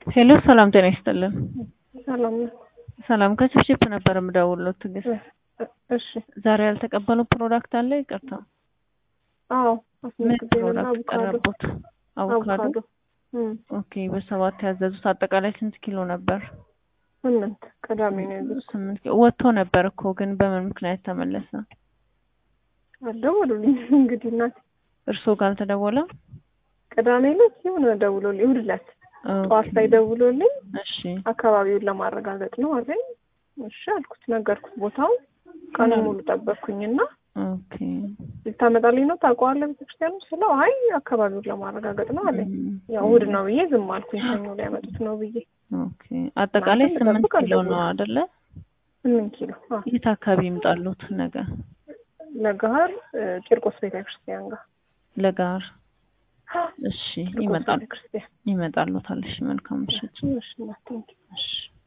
ሄሎ ሰላም ጤና ይስጥልን። ሰላም ነው። ሰላም ከችፕችፕ ነበር የምደውልለው ትዕግስት። እሺ ዛሬ ያልተቀበለው ፕሮዳክት አለ? ይቅርታ አዎ ምን አስመዝግቤ ነው ፕሮዳክት አቮካዶ ቀረቡት? አቮካዶ። አቮካዶ እም፣ ኦኬ በሰባት ያዘዙት አጠቃላይ ስንት ኪሎ ነበር? ስምንት ቅዳሜ ነው ያዘዝኩት። ስምንት ኪሎ ወጥቶ ነበር እኮ ግን በምን ምክንያት ተመለሰ? አልደወሉልኝ እንግዲህ እናቴ እርስዎ ጋር አልተደወለም? ቅዳሜ ዕለት የሆነ ደውሎልኝ እሑድ ዕለት ጠዋት ላይ ደውሎልኝ እሺ አካባቢውን ለማረጋገጥ ነው አለኝ። እሺ አልኩት፣ ነገርኩት ቦታው ቀኑን ሙሉ ጠበቅኩኝና ኦኬ ልታመጣልኝ ነው ታውቀዋለህ ቤተክርስቲያኑ ስለው አይ አካባቢውን ለማረጋገጥ ነው አለኝ። እም፣ ያው እሑድ ነው ብዬ ዝም አልኩኝ። ሰኞ ሊያመጡት ነው ብዬ ኦኬ አጠቃላይ እናንተም ስምንት ልጠብቅ ኪሎ ነው አልደወሉም። አይደለ? ስምንት ኪሎ አዎ። የት አካባቢ ይምጣሉት? ነገ ለጋር ቂርቆስ ቤተክርስቲያን ጋር ለጋር እሺ ቂርቆስ ይመጣሉ ቤተክርስቲያን ይመጣሉታል። እሺ መልካም ምሽት። እሺ እናቴ እሺ